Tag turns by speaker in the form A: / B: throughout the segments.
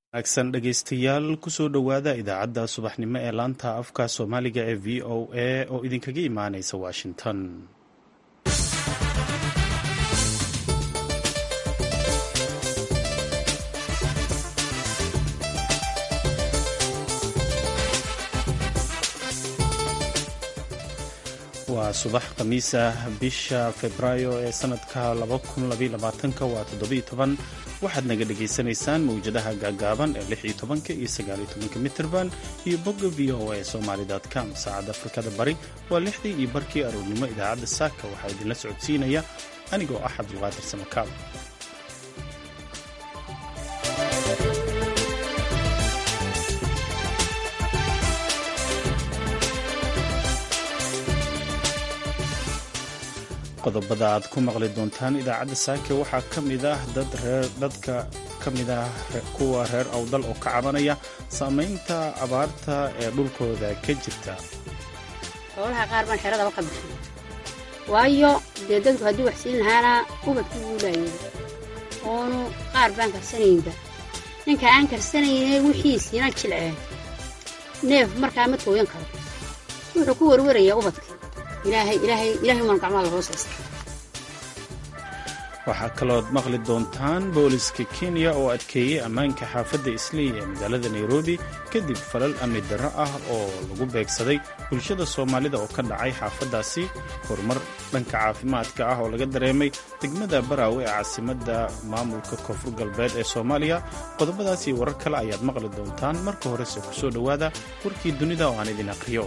A: wanaagsan dhegaystayaal kusoo dhowaada idaacadda subaxnimo ee laanta afka soomaaliga ee v o a oo idinkaga imaanaysa washington waa subax khamiis ah bisha febraayo ee sanadka waa todobayotoban waxaad naga dhagaysanaysaan mawjadaha gaagaaban ee lix iyo tobanka iyo sagaal iyo tobanka mitrban iyo bogga v o a somalycom saacadda afrikada bari waa lixdii iyo barkii aroornimo idaacadda saaka waxaa idinla socodsiinaya anigoo ah cabdulqaadir samakaab qodobada aad ku maqli doontaan idaacadda saake waxaa ka mid ah dad reer dadka ka mid ah kuwa reer awdal oo ka cabanaya saamaynta abaarta ee dhulkooda ka jirta
B: xoolaha qaar baan xeradaba ka bixin waayo dee dadku haddii wax siin lahaana ubadkii wuulaayeen oonu qaar baan karsanaynba ninka aan karsanayne wixiisiina jilceen neef markaa ma tooyan karo wuxuu ku warwarayaa ubadka
A: waxaa kalood maqli doontaan booliska kenya oo adkeeyey ammaanka xaafadda isley ee magaalada nairobi kadib falal amni darro ah oo lagu beegsaday bulshada soomaalida oo ka dhacay xaafaddaasi horumar dhanka caafimaadka ah oo laga dareemay degmada baraawe ee caasimadda maamulka koonfur galbeed ee soomaaliya qodobadaas iyo warar kale ayaad maqli doontaan marka horese ku soo dhowaada warkii dunida oo aan idin aqriyo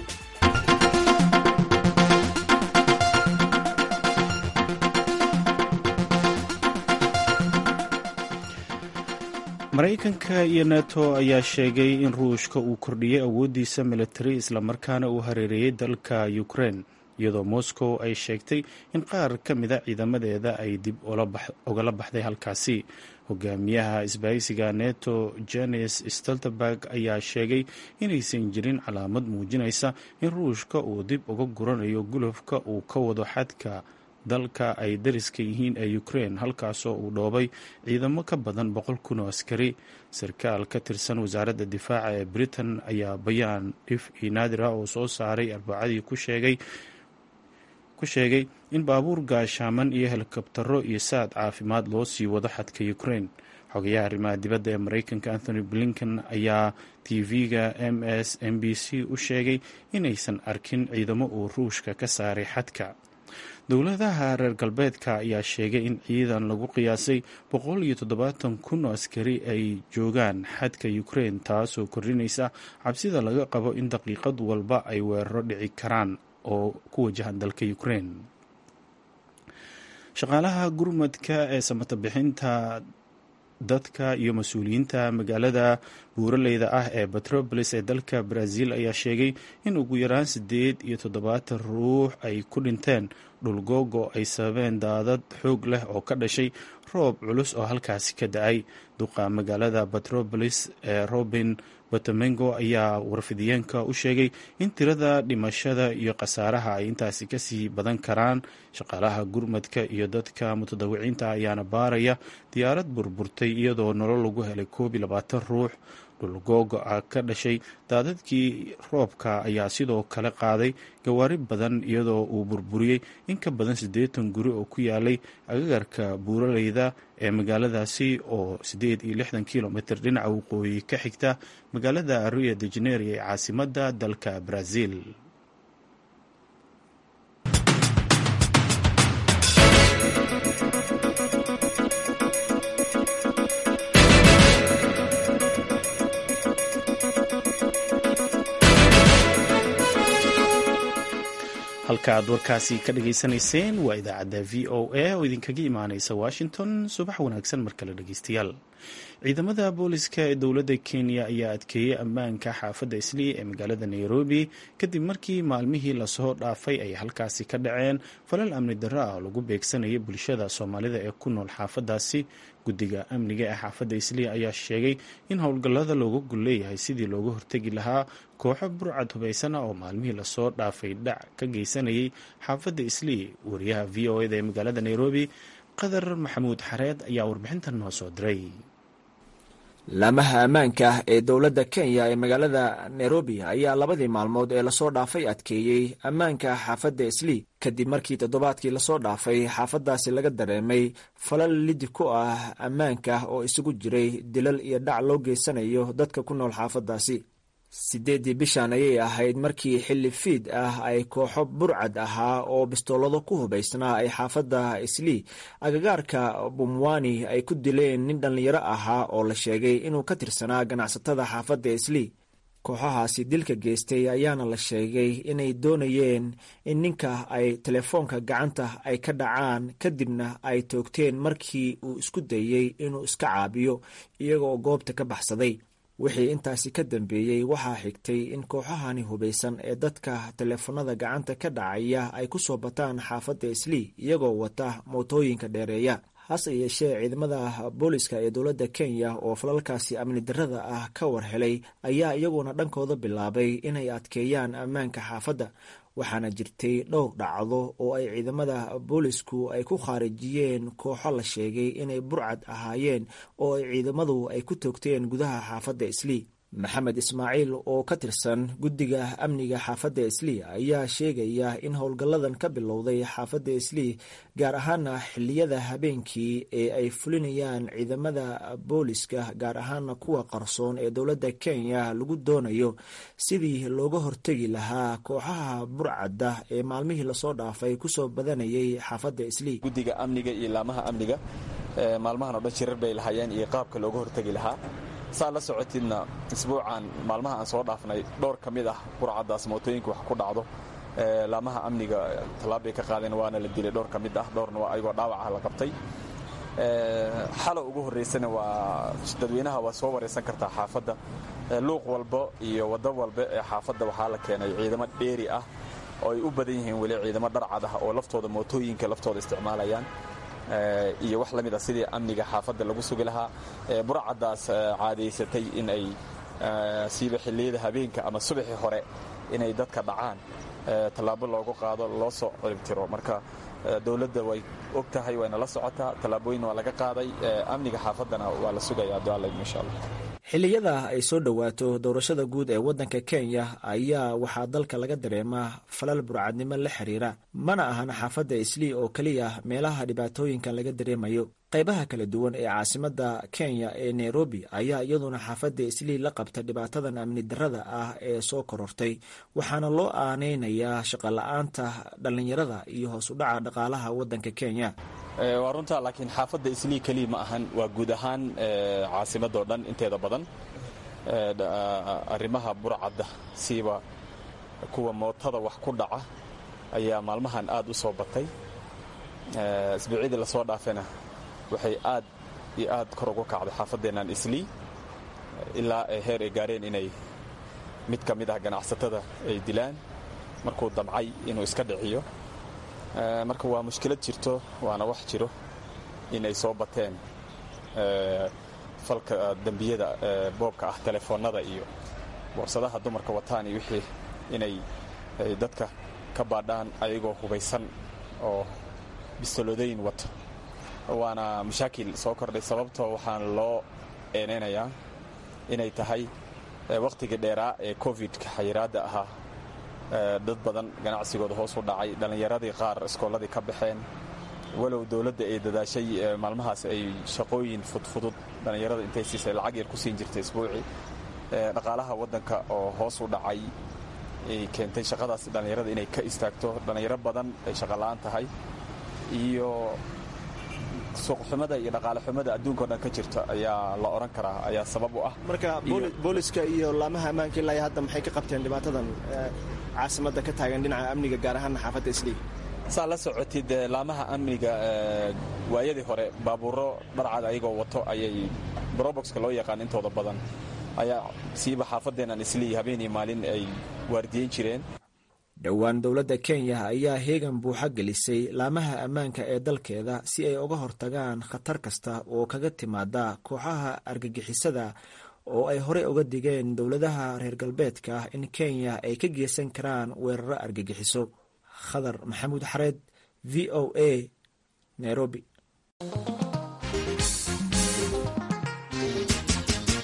A: maraykanka iyo neto ayaa sheegay in ruushka uu kordhiyey awooddiisa militari islamarkaana uu hareereeyey dalka ukrein iyadoo moscow ay sheegtay in qaar ka mida ciidamadeeda ay dib ugala baxday halkaasi hogaamiyaha isbahaysiga neto jenes stoltenberg ayaa sheegay inaysan jirin calaamad muujinaysa in ruushka uu dib uga guranayo gulufka uu ka wado xadka dalka ay dariska yihiin ee ukrein halkaasoo uu dhoobay ciidamo ka badan boqol kun oo askari sarkaal ka tirsan wasaaradda difaaca ee britain ayaa bayaan dhif iyo naadira oo soo saaray arbacadii ku sheegay ku sheegay in baabuur gaashaaman iyo helikobtaro iyo saad caafimaad loo sii wado xadka ukrein xogayaha arrimaha dibadda ee maraykanka anthony blinken ayaa tv-ga m s m b c u sheegay inaysan arkin ciidamo uu ruushka ka saaray xadka dowladaha reer galbeedka ayaa sheegay in ciidan lagu qiyaasay boqol iyo toddobaatan kun oo askari ay joogaan xadka ukrein taasoo kordhinaysa cabsida laga qabo in daqiiqad walba ay weeraro dhici karaan oo ku wajahan dalka ukrein shaqaalaha gurmadka ee samata bixinta dadka iyo mas-uuliyiinta magaalada buuraleyda ah ee betrobolis ee dalka brazil ayaa sheegay in ugu yaraan siddeed iyo toddobaatan ruux ay ku dhinteen dhulgoogo ay sababeen daadad xoog leh oo ka dhashay roob culus oo halkaasi ka da-ay duqa magaalada betrobolis ee robin batomengo ayaa warfidiyeenka u sheegay in tirada dhimashada iyo khasaaraha ay intaasi kasii badan karaan shaqaalaha gurmadka iyo dadka mutadawiciinta ayaana baaraya diyaarad burburtay iyadoo nolol lagu helay koob iyo labaatan ruux dhulgoogo ah ka dhashay daadadkii roobka ayaa sidoo kale qaaday gawaari badan iyadoo uu burburiyey in ka badan siddeetan guri oo ku yaalay agagarka buuraleyda ee magaaladaasi oo siddeed iyo lixdan kilomitr dhinaca waqooyi ka xigta magaalada rio de janeiro ee caasimadda dalka brazil halka aad warkaasi ka dhageysanayseen waa idaacadda v o a oo idinkaga imaaneysa washington subax wanaagsan mar kale dhegeystayaal ciidamada booliska ee dowladda kenya ayaa adkeeyey ammaanka xaafadda islii ee magaalada nairobi kadib markii maalmihii lasoo dhaafay ay halkaasi ka dhaceen falal amni darro ah oo lagu beegsanayay bulshada soomaalida ee ku nool xaafaddaasi guddiga amniga ee xaafadda islii ayaa sheegay in howlgallada looga gul leeyahay sidii looga hortegi lahaa kooxo burcad hubaysana oo maalmihii lasoo dhaafay dhac ka geysanayay xaafadda islii wariyaha v o eda ee magaalada nairobi qadar maxamuud xareed ayaa warbixintan noo soo diray
C: laamaha ammaanka ee dowladda kenya ee magaalada nairobi ayaa labadii maalmood ee lasoo dhaafay adkeeyey ammaanka xaafadda islii kadib markii toddobaadkii lasoo dhaafay xaafaddaasi laga dareemay falal lidi ku ah ammaanka oo isugu jiray dilal iyo dhac loo geysanayo dadka ku nool xaafaddaasi siddeeddii bishan ayay ahayd markii xilli fiid ah ay kooxo burcad ahaa oo bistoolado ku hubaysnaa ay xaafadda islii agagaarka bumwani ay ku dileen nin dhallinyaro ahaa oo la sheegay inuu ka tirsanaa ganacsatada xaafadda islii kooxahaasi dilka geystay ayaana la sheegay inay doonayeen in ninka ay telefoonka gacanta ay ka dhacaan kadibna ay toogteen markii uu isku dayey inuu iska caabiyo iyagoo goobta ka baxsaday wixii intaasi ka dambeeyey waxaa xigtay in kooxahani hubaysan ee dadka teleefanada gacanta ka dhacaya ay ku soo bataan xaafadda islii iyagoo wata mootooyinka dheereeya hase yeeshee ciidamada booliska ee dowladda kenya oo falalkaasi amni darrada ah ka war helay ayaa iyaguna dhankooda bilaabay inay adkeeyaan ammaanka xaafadda waxaana jirtay dhowr dhacdo oo ay ciidamada boolisku ay ku khaarijiyeen kooxo la sheegay inay burcad ahaayeen oo ay ciidamadu ay ku toogteen gudaha xaafadda islii maxamed ismaaciil oo ka tirsan guddiga amniga xaafadda islii ayaa sheegaya in howlgalladan ka bilowday xaafadda islii gaar ahaana xilliyada habeenkii ee ay fulinayaan ciidamada booliska gaar ahaana kuwa qarsoon ee dowladda kenya lagu doonayo sidii looga hortegi lahaa kooxaha burcadda ee maalmihii lasoo dhaafay kusoo badanayay xaafadda islii
D: guddiga amniga iyo laamaha amniga maalmahan oo dhan shirar bay lahaayeen iyo qaabka looga hortegi lahaa saa la socotidna isbuucan maalmaha aan soo dhaafnay dhowr ka mid ah burcaddaas mootooyinka wax ku dhacdo laamaha amniga tallaab bay ka qaadeen waana la dilay dhowr ka mid ah dhowrna waa ayagoo dhaawaca la qabtay xalo ugu horraysana waa dadweynaha waa soo waraysan kartaa xaafadda luuq walba iyo waddo walba ee xaafadda waxaa la keenay ciidamo dheeri ah oo ay u badan yihiin weli ciidamo dharcad ah oo laftooda mootooyinka laftooda isticmaalayaan iyo wax la mid ah sidii amniga xaafadda lagu sugi lahaa burcaddaas caadaysatay in ay siiba xilliyada habeenka ama subaxii hore inay dadka dhacaan tallaabo loogu qaado loo soo ciribtiro marka dowladda way og tahay wayna la socotaa tallaabooyin waa laga qaaday amniga xaafaddana waa la sugaya abdualayim insha allah
C: xilliyada ay soo dhowaato doorashada guud ee waddanka kenya ayaa waxaa dalka laga dareemaa falal burcadnimo la xiriira mana ahan xaafadda islii oo keliya meelaha dhibaatooyinkan laga dareemayo qaybaha kala duwan ee caasimadda kenya ee nairobi ayaa iyaduna xaafadda islii la qabta dhibaatadan amni darrada ah ee soo korortay waxaana loo aanaynayaa shaqola'aanta dhallinyarada iyo hoos u dhaca dhaqaalaha waddanka kenya
D: waa runtaa laakiin xaafadda islii keliya ma ahan waa guud ahaan caasimadoo dhan inteeda badan arrimaha burcadda siiba kuwa mootada wax ku dhaca ayaa maalmahan aad u soo batay isbuucyadii lasoo dhaafena waxay aad iyo aad kor ugu kacday xaafaddeennan islii ilaa heer ay gaareen inay mid ka mid ah ganacsatada ay dilaan markuu damcay inuu iska dhiciyo marka waa mushkilad jirto waana wax jiro inay soo bateen falka dembiyada boobka ah telefoonnada iyo boorsadaha dumarka wataan iyo wixii inay dadka ka baadhaan ayagoo hubaysan oo bistoloodayn wato waana mashaakil soo kordhay sababtoo waxaan loo eenaynayaa inay tahay wakhtigii dheeraa ee covid-ka xayiraadda ahaa dad badan ganacsigooda hoos u dhacay dhallinyaradii qaar iskoolladii ka baxeen walow dowladda ay dadaashay maalmahaas ay shaqooyin fudfudud dhallinyarada intay siisay lacag yar ku siin jirtay isbuucii dhaqaalaha waddanka oo hoos u dhacay ay keentay shaqadaas dhallinyarada inay ka istaagto dhallinyaro badan ay shaqola'aan tahay iyo suuqxumada iyo dhaqaale xumada adduunka o dhan ka jirta ayaa la odhan karaa ayaa sabab u ah
C: marka booliska iyo laamaha ammaanka ilaa hadda maxay ka qabteen dhibaatadan caasimadda ka taagan dhinaca amniga gaar ahaan xaafadda islii
D: saa la socotid laamaha amniga waayadii hore baabuuro dharcad ayagoo wato ayay broboxka loo yaqaan intooda badan ayaa siiba xaafadeennan islii habeenii maalin ay waardiyeyn jireen
C: dhowaan dowladda kenya ayaa heegan buuxa gelisay laamaha ammaanka ee dalkeeda si ay uga hortagaan khatar kasta oo kaga timaada kooxaha argagixisada oo ay horey uga digeen dowladaha reer galbeedka in kenya ay ka geysan karaan weeraro argagixiso khadar maxamuud xareed v o a nairobi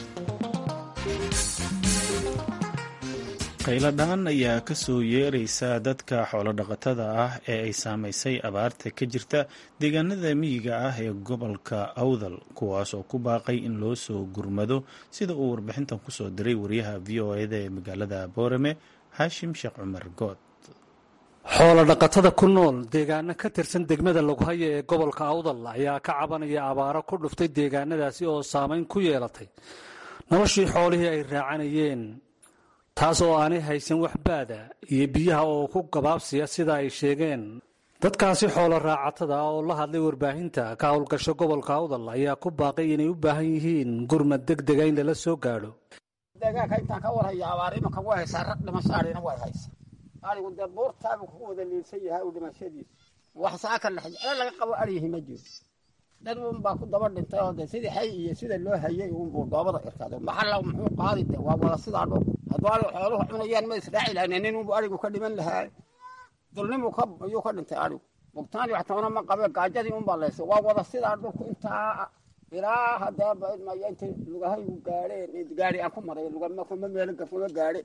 A: qayladhaan ayaa ka soo yeeraysa dadka xoolodhaqatada ah ee ay saamaysay abaarta ka jirta deegaanada miyiga ah ee gobolka awdal kuwaas oo ku baaqay in loo soo gurmado sida uu warbixintan kusoo diray wariyaha v o eda ee magaalada boorame xaashim sheekh cumar good
E: xoolodhaqatada ku nool deegaano ka tirsan degmada loghaye ee gobolka awdal ayaa ka cabanaya abaaro ku dhuftay deegaanadaasi oo saamayn ku yeelatay noloshii xoolihii ay raacanayeen taas oo aanay haysan wax baada iyo biyaha oo ku gabaabsiya sida ay sheegeen dadkaasi xoolo raacatada ah oo la hadlay warbaahinta ka howlgasho gobolka awdal ayaa ku baaqay inay u baahan yihiin gurmad deg dega in lala soo gaadho
F: deegaanka intaan ka warhaya abaar imanka way haysaa rag dhimashaadhina way haysa arigu dee buurtaabu kugu wada liilsan yahay u dhimashadiisa wax saaka lexjeclo laga qabo aryihi ma jiro dad un baa ku daba dhintay oo de sidii xay iyo sida loo hayay unbuu dhoobada irkado maxalla muxuu qaadi de waa wada sidaa dhul hadduu arigu xooluhu cunayaan ma israaci lahayn nin unbu arigu ka dhiman lahaa dulnimu ayuu ka dhintay arigu bugtaani wax toona ma qabe gaajadii unbaa laysa waa wada sidaa dhulku intaa ilaa haddee baidmaya intay lugahaygu gaadheen gaari aan ku maray lugama kuma meelo gafuma gaadhe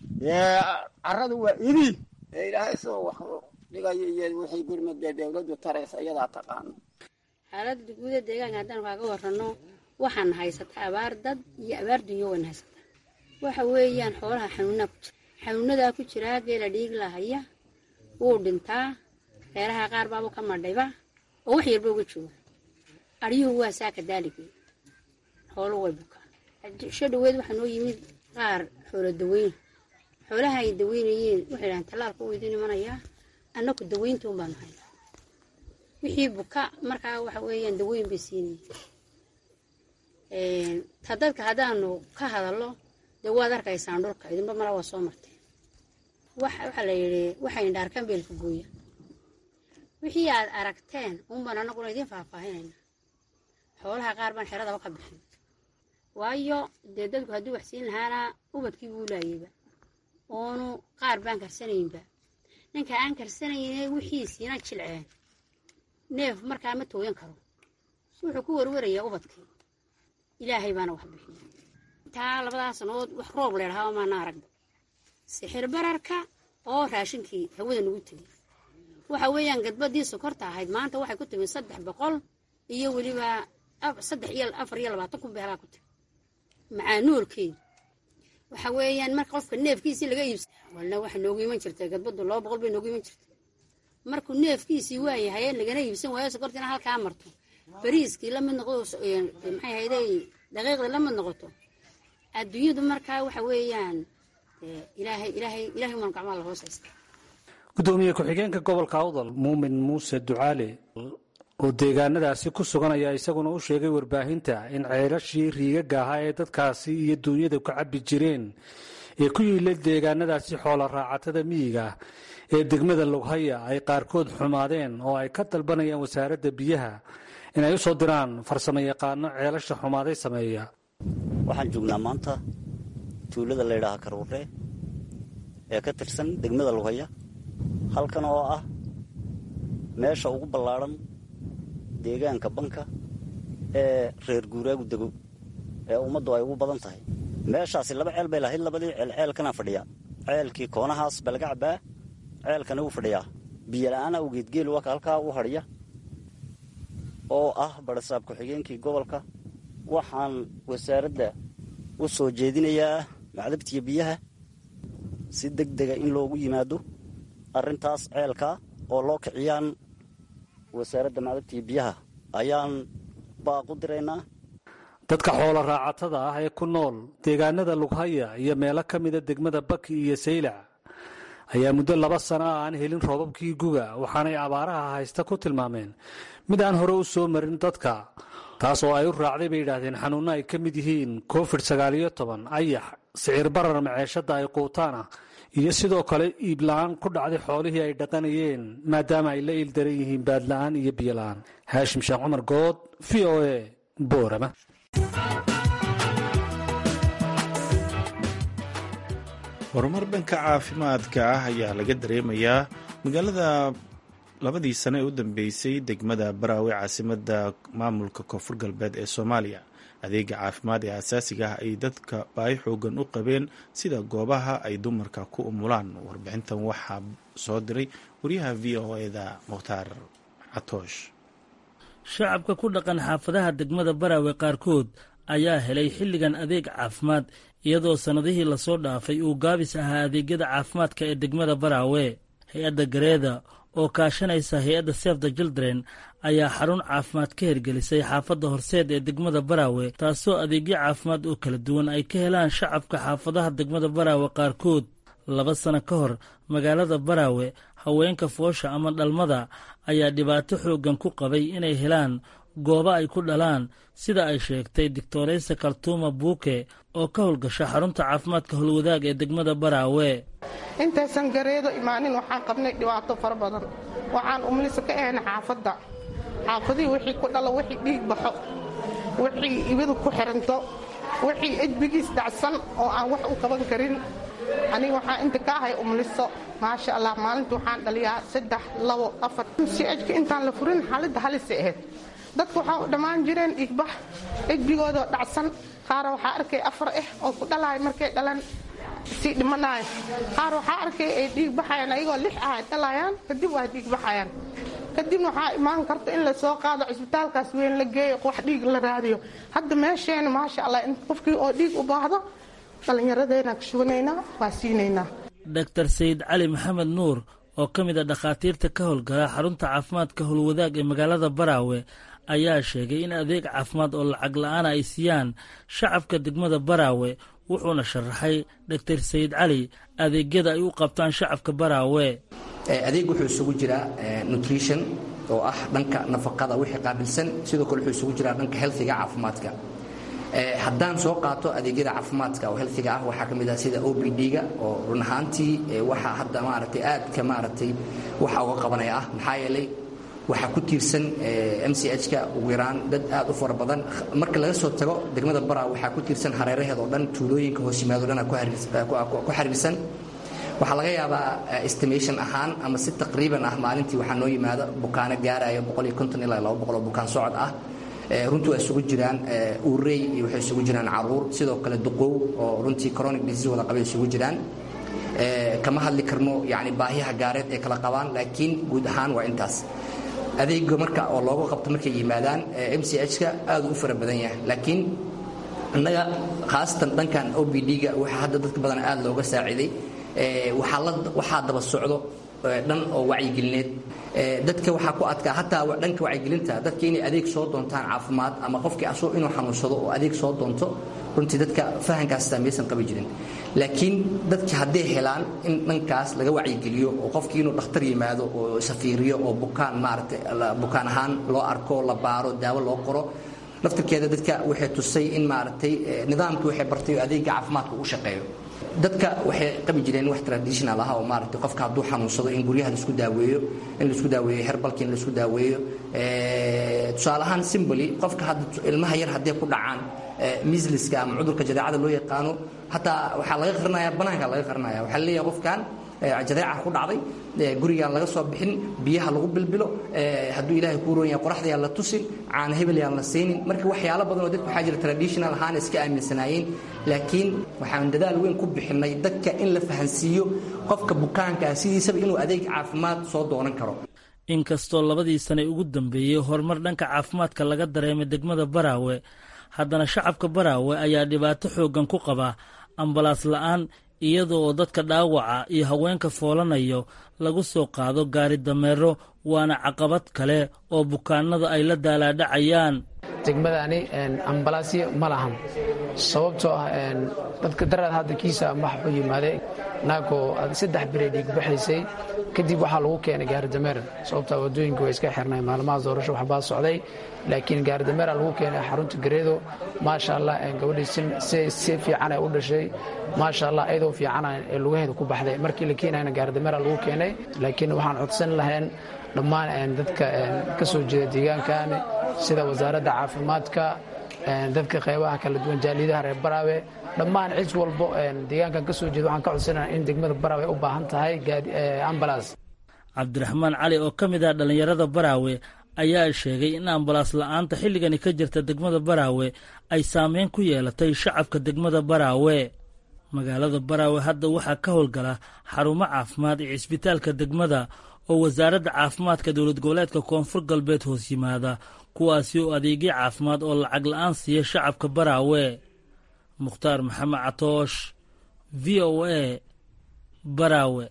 F: caradu waa idi ee ilaahay isagoo wax dhigayo iyo wixii gurmadee dawladdu taraysa iyadaa taqaano
B: xaaladda guuda deegaanka haddaan kaaga warrano waxaan haysataa abaar dad iyo abaar dunyo waan haysataa waxa weeyaan xoolaha xanuunaa ku jira xanuunadaa ku jiraa geela dhiig lahaya wuu dhintaa reeraha qaar baabu ka madhayba oo wax yarba uga jooga aryuhu waa saaka daaligii xooluhu way bukaa sho dhaweed waxaa noo yimid qaar xoolo daweyn xoolaha ay daweynayeen waxay dhahaan tallaalka uu idiin imanayaa annaku daweynta un baanu haynaa wixii buka markaa waxa weeyaan daweyn bay siinayeen ta dadka haddaanu ka hadallo dee waad arkaysaan dhulka idinba mala waa soo marteen waxaa la yidhi waxay indhaarkaan beelka gooya wixii aad aragteen unbaan annaguna idiin faahfaahinayna xoolaha qaar baan xeradaba ka bixin waayo dee dadku hadduu wax siin lahaana ubadkii buu laayayba oonu qaar baan karsanaynba ninka aan karsanayne wixiisiina jilceen neef markaa ma tooyan karo wuxuu ku warwarayaa ubadkii ilaahay baana wax bixiya intaa labadaas sanood wax roob leedhahaa maana aragba sixir bararka oo raashinkii hawada nagu tegay waxa weeyaan gadbadii sokorta ahayd maanta waxay ku timi saddex boqol iyo weliba saddex iyo afar iyo labaatan kun beelaa ku timi macaanuolkeedu waxa weeyaan marka qofka neefkiisii laga iibsa walna waxa noogu iman jirtay gadbadu laba boqol bay noogu iman jirtay markuu neefkiisii waayahay lagana iibsan waayo sokortiina halkaa marto bariiskii lamid noqdo maxay hayday daqiiqda la mid noqoto adduunyadu markaa waxa weeyaan ilaahay ilaahay ilaahay umaan gacmaha la hoos haysta
E: gudoomiye ku-xigeenka gobolka awdal muumin muuse ducaale oo deegaanadaasi ku sugan ayaa isaguna u sheegay warbaahinta in ceelashii riigaga ahaa ee dadkaasi iyo duunyada ku cabbi jireen ee ku yiilay deegaanadaasi xoola raacatada miyiga ee degmada loghaya ay qaarkood xumaadeen oo ay ka dalbanayaan wasaaradda biyaha inay u soo diraan farsamo yaqaano ceelasha xumaaday sameeya
G: waxaan joognaa maanta tuulada laydhaaha karuure ee ka tirsan degmada loghaya halkan oo ah meesha ugu ballaadhan deegaanka banka ee reer guuraagu dego ee ummaddu ay ugu badan tahay meeshaasi laba ceel bay lahayd labadii ceel ceelkanaa fadhiya ceelkii koonahaas baa laga cabbaa ceelkana wuu fadhiyaa biyola'aan awgeed geel waka halkaa u hadhiya oo ah barasaab ku-xigeenkii gobolka waxaan wasaaradda u soo jeedinayaa macdabtiya biyaha si deg dega in loogu yimaado arrintaas ceelkaa oo loo kiciyaan wasaaradda macdabtiya biyaha ayaan baaqu diraynaa
E: dadka xoolo raacatada ah ee ku nool deegaanada lughaya iyo meelo ka mida degmada baki iyo saylac ayaa muddo laba sano ah aan helin roobabkii guga waxaanay abaaraha haysta ku tilmaameen mid aan hore u soo marin dadka taas oo ay u raacday bay yidhaahdeen xanuunno ay ka mid yihiin covid sagaaliyo toban ayax sicir barar maceeshadda ay quutaan ah iyo sidoo kale iibla-aan ku dhacday xoolihii ay dhaqanayeen maadaama ay la iildaran yihiin baadla-aan iyo biyola-aan haashim sheekh cumar good v o a boorama
A: horumar dhanka caafimaadka ah ayaa laga dareemayaa magaalada labadii sano ee u dambeysay degmada baraawe caasimada maamulka koonfur galbeed ee soomaaliya adeega caafimaad ee asaasiga ah ay dadka baahi xoogan u qabeen sida goobaha ay dumarka ku umulaan warbixintan waxaa soo diray wariyaha v o eda mukhtaar catoosh
H: shacabka ku dhaqan xaafadaha degmada baraawe qaarkood ayaa helay xilligan adeeg caafimaad iyadoo sannadihii lasoo dhaafay uu gaabis ahaa adeegyada caafimaadka ee degmada baraawe hay-adda gareeda oo kaashanaysa hay-adda sef the children ayaa xarun caafimaad ka hirgelisay xaafadda horseed ee degmada baraawe taasoo adeegyo caafimaad oo kala duwan ay ka helaan shacabka xaafadaha degmada baraawe qaarkood laba sano ka hor magaalada baraawe haweenka foosha ama dhalmada ayaa dhibaato xooggan ku qabay inay helaan goobo ay ku dhalaan sida ay sheegtay doctoreysa kaltuuma buuke oo ka howlgasha xarunta caafimaadka howlwadaag ee degmada baraawe
I: intaysan gareedo imaanin waxaan qabnay dhibaato fara badan waxaan umlisa ka ahayna xaafadda xaafadihii wixii ku dhalo wixii dhiig baxo wixii ibadu ku xiranto wixii ejbigiis dhacsan oo aan wax u qaban karin aniga waxaan inta ka ahay umliso maasha allah maalinta waxaan dhaliyaa saddex labo afar si ejka intaan la furin xaaladda halisa ahayd dadku waxaa u dhammaan jireen dhiigbax ejbigoodoo dhacsan qaar waxaa arkay afar ah oo ku dhalaay markay dhalan sii dhimanaaya qaar waxaa arkay ay dhiig baxayaan ayagoo lix ah ay dhalayaan kadib waa dhiig baxayaan kadibna waxaa imaan karta in lasoo qaado cisbitaalkaas weyn la geeyo wax dhiig la raadiyo hadda meesheena maasha allah in qofkii oo dhiig u baahdo dhallinyaradeenaa ka shuganaynaa waa siinaynaa
H: doctor sayid cali maxamed nuur oo ka mid a dhakhaatiirta ka howlgala xarunta caafimaadka howlwadaag ee magaalada baraawe ayaa sheegay in adeeg caafimaad oo lacag la-aana ay siiyaan shacabka degmada baraawe wuxuuna sharaxay doctor sayid cali adeegyada ay u qabtaan shacabka baraawe
J: adeeg wuxuu isugu jiraa nutrition oo ah dhanka nafaqada wixii qaabilsan sidoo kale wuxuu isugu jiraa dhanka healthiga caafimaadka haddaan soo qaato adeegyada caafimaadka oo healthiga ah waxaa ka mid ah sida o b d-ga oo run ahaantii waxaa hadda maaragtay aadka maaragtay waxa uga qabanaya ah maxaa yeelay waxaa ku tiirsan m c h-ka ugu yaraan dad aad u fara badan marka laga soo tago degmada bara waxaa ku tiirsan hareeraheed oo dhan tuulooyinka hoos yimaado dhan ku xiriirsan waxaa laga yaabaa estimation ahaan ama si taqriiban ah maalintii waxaa noo yimaada bukaano gaaraya ilaa oo bukaan socod ah runtii waa isugu jiraan uurey iyo waxay isugu jiraan caruur sidoo kale duqow oo runtii chronic disease wada qabay isugu jiraan kama hadli karno yani baahiyaha gaareed ay kala qabaan laakiin guud ahaan waa intaas adeega marka oo looga qabto markay yimaadaan m c h-ka aad u fara badan yahay laakiin innaga khaasatan dhankan o b d-ga waxaa hadda dadka badan aad looga saaciiday waxaa daba socdo dhan oo wacyigelineed dadka waxaa ku adkaa hataa dhanka wacyigelinta dadka inay adeeg soo doontaan caafimaad ama qofkii asoo inuu xanuunsado oo adeeg soo doonto runtii dadka fahankaas maysan qabi jirin laakiin dadka hadday helaan in dhankaas laga wacyigeliyo oo qofkii inuu dhakhtar yimaado oo safiiriyo oo bukaan maaragtay bukaan ahaan loo arko la baaro daawo loo qoro laftirkeeda dadka waxay tusay in maaragtay nidaamkii waxay bartay oo adeega caafimaadka u shaqeeyo dadka waxay qabi jireen wax traditional ah oo maaragtay qofka hadduu xanuunsado in guryaha laisku daaweeyo in laisku daaweeyo herbalki in laisku daaweeyo tusaale ahaan simboli qofka hadda ilmaha yar hadday ku dhacaan misliska ama cudurka jadeecada loo yaqaano hataa waxaa laga qarinaya banaanka laga qarinaya waxaa laleeyahay qofkan jadeeca ku dhacday gurigaan laga soo bixin biyaha lagu bilbilo hadduu ilaahay kuu roon yahay qoraxda yaan la tusin caana hebel yaan la siinin marka waxyaalo badan oo dadka waxaa jira traditional ahaan iska aaminsanaayeen laakiin waxaan dadaal weyn ku bixinay dadka in la fahansiiyo qofka bukaankaa sidiisaba inuu adeeg caafimaad soo doonan karo
H: inkastoo labadii sane ugu dambeeyey horumar dhanka caafimaadka laga dareemay degmada baraawe haddana shacabka baraawe ayaa dhibaato xooggan ku qaba ambalaas la'aan iyada oo dadka dhaawaca iyo haweenka foolanayo lagu soo qaado gaari dameero waana caqabad kale oo bukaanada ay la daalaadhacayaan
K: degmadani ambalaasyo ma lahan sababtoo ah dadka daraad hadda kiisa waxa u yimaaday naagoo saddex birey dhiigbaxaysay kadib waxaa lagu keenay gaaridameer sababtaa wadooyinka way iska xirnay maalmaha doorasho waxbaa socday laakiin gaaridameera lagu keenay xarunta gareedo maasha allah gabadhii si fiicana u dhashay maasha allah ayadoo fiicana ee lugaheeda ku baxday markii la keenayna gaaridameera lagu keenay laakiin waxaan codsan lahayn dhammaan dadka ka soo jeeda deegaankan sida wasaaradda caafimaadka dadka qeybaha kala duwan jaaliyadaha reer baraawe dhammaan cid walbo deegaankan ka soo jeeda waxaan ka codsanaa in degmada baraawe u baahan tahay ambalaas
H: cabdiraxmaan cali oo ka mid ah dhallinyarada baraawe ayaa sheegay in ambalaas la-aanta xilligani ka jirta degmada baraawe ay saameyn ku yeelatay shacabka degmada baraawe magaalada baraawe hadda waxaa ka howlgala xarumo caafimaad iyo cisbitaalka degmada oo wasaaradda caafimaadka dowlad goboleedka koonfur galbeed hoos yimaada kuwaasi oo adeegyo caafimaad oo lacag la-aan siiya shacabka baraawe mukhtaar maxamed catoosh v o a baraawe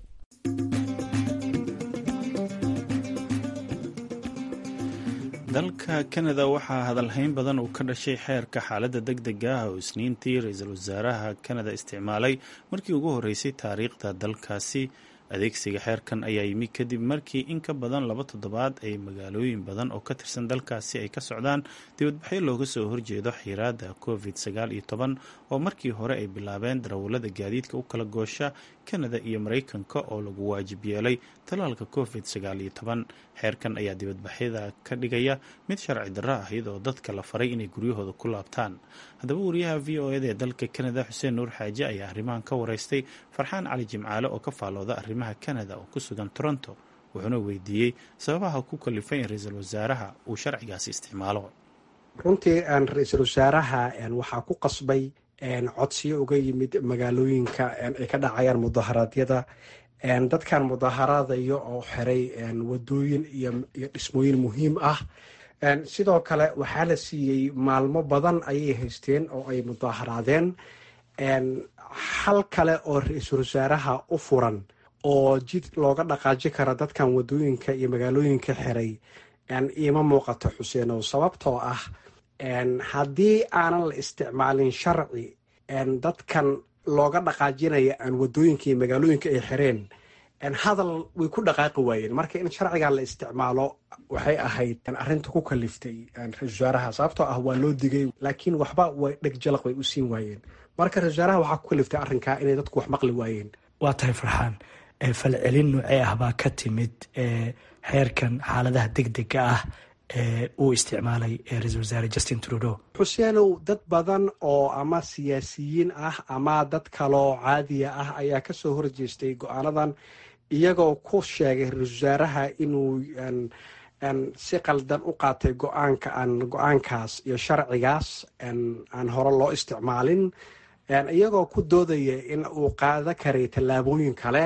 A: dalka kanada waxaa hadalhayn badan uu ka dhashay xeerka xaaladda deg dega ah oo isniintii ra-iisul wasaaraha kanada isticmaalay markii ugu horreysay taariikhda dalkaasi adeegsiga xeerkan ayaa yimi kadib markii in ka badan laba toddobaad ay magaalooyin badan oo ka tirsan dalkaasi ay ka socdaan dibadbaxyo looga soo horjeedo xiiraada covid sagaal iyo toban oo markii hore ay bilaabeen darawallada gaadiidka u kala goosha kanada iyo maraykanka oo lagu waajib yeelay talaalka covid sagaal iyo toban xeerkan ayaa dibadbaxyada ka dhigaya mid sharci darro ah iyadoo dadka la faray inay guryahooda ku laabtaan haddaba wariyaha v o eda ee dalka kanada xuseen nuur xaaje ayaa arrimahan ka wareystay farxaan cali jimcaale oo ka faalooda arrimaha kanada oo ku sugan toronto wuxuuna weydiiyey sababaha ku kalifay in ra-iisul wasaaraha uu sharcigaasi isticmaalo
L: runtii ra-iisul wasaaraha waxaa ku qasbay codsiyo uga yimid magaalooyinka ay ka dhacayaan mudaharaadyada dadkan mudaharadayo oo xiray wadooyin iyo dhismooyin muhiim ah sidoo kale waxaa la siiyey maalmo badan ayay haysteen oo ay mudaharaadeen hal kale oo ra-iisul wasaaraha u furan oo jid looga dhaqaaji kara dadkan wadooyinka iyo magaalooyinka xiray iima muuqato xuseenow sababtoo ah haddii aanan la isticmaalin sharci dadkan looga dhaqaajinaya aan wadooyinka iyo magaalooyinka ay xireen hadal way ku dhaqaaqi waayeen marka in sharcigan la isticmaalo waxay ahayd arinta ku kaliftay ra-isul wasaaraha sababtoo ah waa loo digay laakiin waxba way dheg jalaq way u siin waayeen marka ra-isul wasaaraha waxaa ku kaliftay arrinkaa inay dadku wax maqli waayeen
M: waa tahay farxaan falcelin noocee ah baa ka timid xeerkan xaaladaha deg dega ah uu isticmaalay ra-isul wasaare justin trudeau
L: xuseenow dad badan oo ama siyaasiyiin ah ama dad kaloo caadiya ah ayaa kasoo horjeestay go-aanadan iyagoo ku sheegay ra-isul wasaaraha inuu si qaldan u qaatay go-aanka go-aankaas iyo sharcigaas aan hore loo isticmaalin iyagoo ku doodaya in uu qaada karay tallaabooyin kale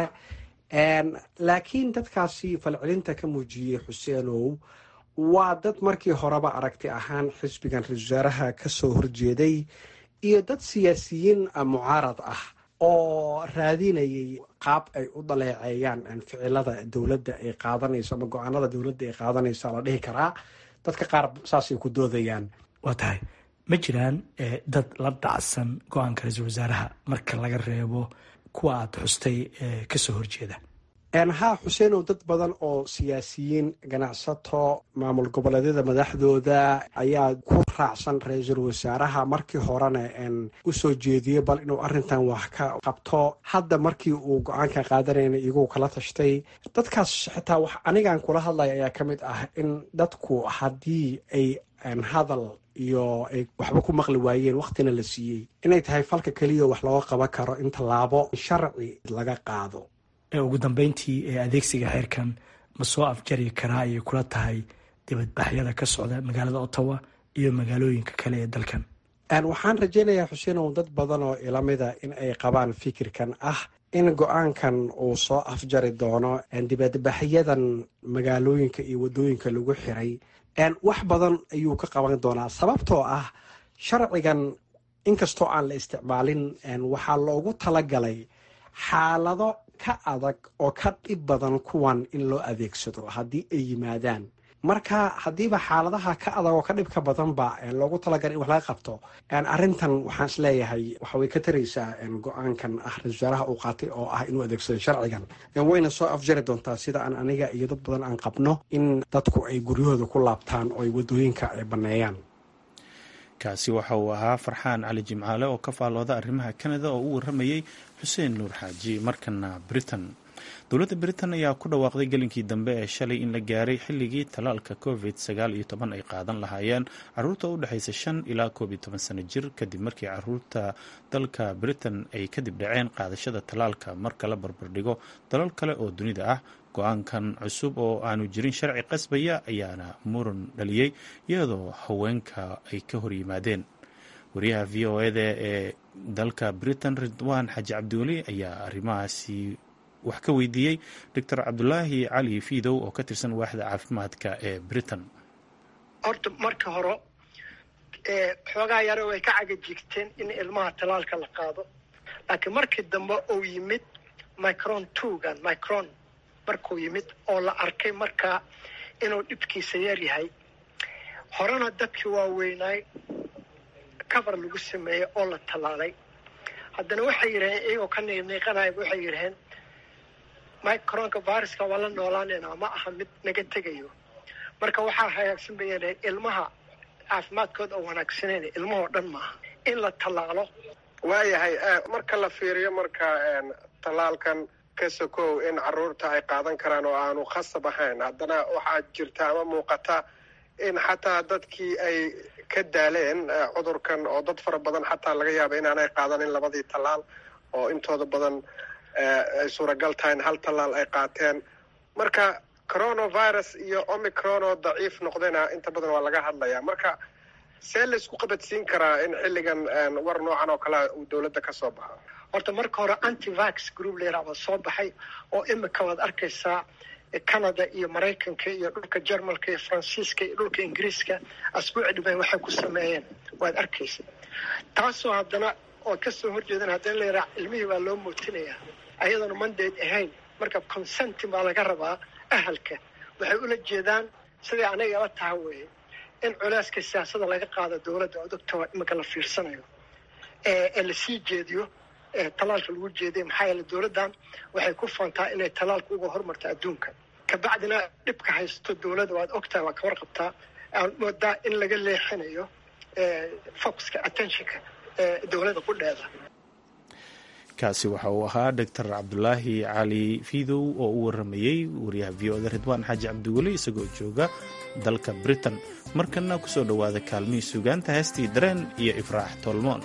L: laakiin dadkaasi falcelinta ka muujiyey xuseenow waa dad markii horeba aragti ahaan xisbigan ra-isul wasaaraha kasoo horjeeday iyo dad siyaasiyiin mucaarad ah oo raadinayay qaab ay u daleeceeyaan ficilada dowladda ay qaadanayso ama go-aanada dowladda ay qaadanayso la dhihi karaa dadka qaar saasay ku doodayaan
M: waa tahay ma jiraan dad la dhacsan go-aanka ra-iisul wasaaraha marka laga reebo kuwa aada xustay kasoo horjeeda
L: haa xuseenow dad badan oo siyaasiyiin ganacsato maamul goboleedyada madaxdooda ayaa ku raacsan ra-iisul wasaaraha markii horena usoo jeediyey bal inuu arintan wax ka qabto hadda markii uu go-aanka qaadanayna iyagoo kala tashtay dadkaas xitaa wax anigan kula hadlaya ayaa ka mid ah in dadku haddii ay hadal iyo ay waxba ku maqli waayeen waktina la siiyey inay tahay falka keliya wax looga qaban karo in tallaabo sharci laga qaado
M: ugu dambeyntii ee adeegsiga xeerkan ma soo afjari karaa ayay kula tahay dibadbaxyada ka socda magaalada ottawa iyo magaalooyinka kale ee dalkan
L: waxaan rajaynayaa xuseenow dad badan oo ilamida in ay qabaan fikirkan ah in go-aankan uu soo afjari doono dibadbaxyadan magaalooyinka iyo wadooyinka lagu xiray wax badan ayuu ka qaban doonaa sababtoo ah sharcigan inkastoo aan la isticmaalin waxaa loogu talagalay xaalado ka adag oo ka dhib badan kuwan in loo adeegsado haddii ay yimaadaan marka haddiiba xaaladaha ka adag oo ka dhibka badanba loogu talagalay in wax laga qabto arintan waxaan isleeyahay waxaway ka taraysaa go-aankan ah ra-isul wasaaraha uu qaatay oo ah inuu adeegsado sharcigan wayna soo afjari doontaa sida aan aniga iyo dad badan aan qabno in dadku ay guryahooda ku laabtaan oo ay wadooyinka ay baneeyaan
A: kaasi waxa uu ahaa farxaan cali jimcaale oo ka faalooda arrimaha kanada oo u waramayey xuseen nuur xaaji markana britain dowladda britain ayaa ku dhawaaqday gelinkii dambe ee shalay in la gaaray xilligii talaalka covid sagaal iyo toban ay qaadan lahaayeen caruurta u dhexaysa shan ilaa koob iyo toban sano jir kadib markii caruurta dalka britain ay kadib dhaceen qaadashada talaalka marka la barbardhigo dalal kale oo dunida ah go-aankan cusub oo aanu jirin sharci qasbaya ayaana muran dhaliyey iyadoo haweenka ay ka hor yimaadeen wariyaha v o eda ee dalka britain ridwaan xaaji cabdiweli ayaa arrimahaasi wax ka weydiiyey doctor cabdulaahi cali fiidow oo ka tirsan waaxda caafimaadka ee britain
N: horta marka hore xoogaa yare way ka cagajigteen in ilmaha talaalka la qaado laakiin markii dambe uu yimid micron twogan micron markuu yimid oo la arkay markaa inuu dhibkiisa yar yahay horena dadkii waaweynaay cover lagu sameeyey oo la tallaalay haddana waxay yidhaheen iyagoo ka niiqniiqanayaba waxay yidhaheen micronka viruska waa la noolaanayna ma aha mid naga tegayo marka waxaa hagaagsan bay yidhaheen ilmaha caafimaadkooda oo wanaagsaneyn ilmahoo dhan maaha in la tallaalo
O: waayahay marka la fiiriyo marka tallaalkan ka sokow in caruurta ay qaadan karaan oo aanu khasab ahayn haddana waxaa jirta ama muuqata in xataa dadkii ay ka daaleen cudurkan oo dad fara badan xataa laga yaaba inaanay qaadanin labadii tallaal oo intooda badan ay suuragal tahay in hal tallaal ay qaateen marka coronavirus iyo omicron oo daciif noqdayna inta badan waa laga hadlayaa marka see laysku qabadsiin karaa in xilligan war noocan oo kalea uu dowladda ka soo baxo
N: horta marka hore antivax group layraa waa soo baxay oo imika waad arkaysaa canada iyo maraykanka iyo dhulka jermalka iyo faransiiska iyo dhulka ingiriiska asbuuci dhiban waxay ku sameeyeen waad arkaysa taasoo haddana oo kasoo horjeedan haddana layraa ilmihii baa loo muutinayaa ayadoona mandayd ahayn marka consentin baa laga rabaa ahalka waxay ula jeedaan siday anaga ila taha weeye in culeyska siyaasada laga qaado dowladda oo doctor imika la fiirsanayo ee lasii jeediyo talaalka lagu jeediya maxaa yeele dowladdan waxay ku faantaa inay talaalka uga hormarto adduunka kabacdina dhibka haysto dowladda waad ogtahay waa ka warqabtaa aan moodaa in laga leexinayo focuska attentionka dowladda qudheeda
A: kaasi waxa uu ahaa doctor cabdulaahi cali fiidow oo u waramayey wariyaha v o da ridwaan xaaji cabdiweli isagoo jooga dalka britain markana kusoo dhowaada kaalmihii sugaanta heestii dareen iyo ifraax tolmoon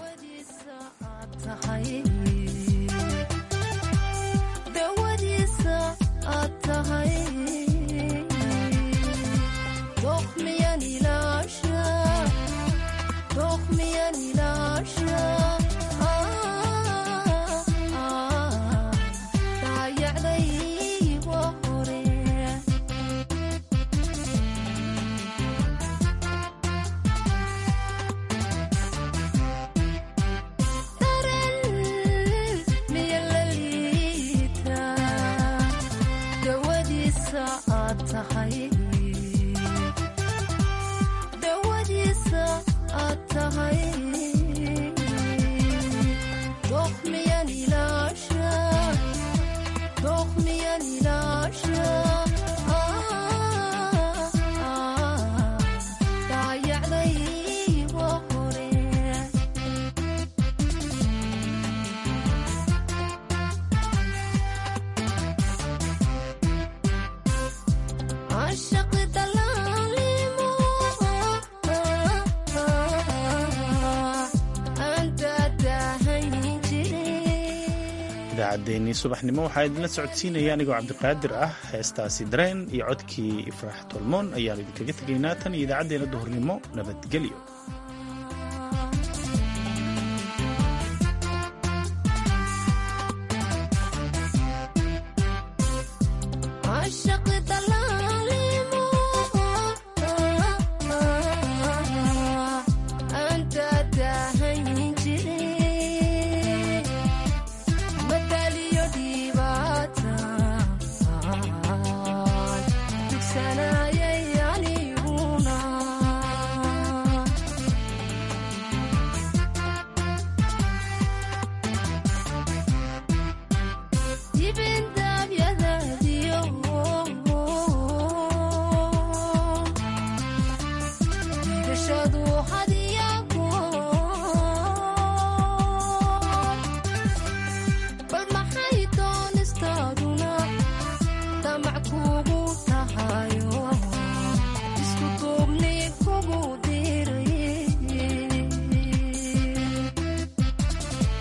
A: idaacaddeenii subaxnimo waxaa idinla socodsiinaya anigoo cabdiqaadir ah heestaasi dareen iyo codkii ifraax tolmoon ayaan idinkaga tegaynaa tan iyo idaacaddeenna duhurnimo nabadgelyo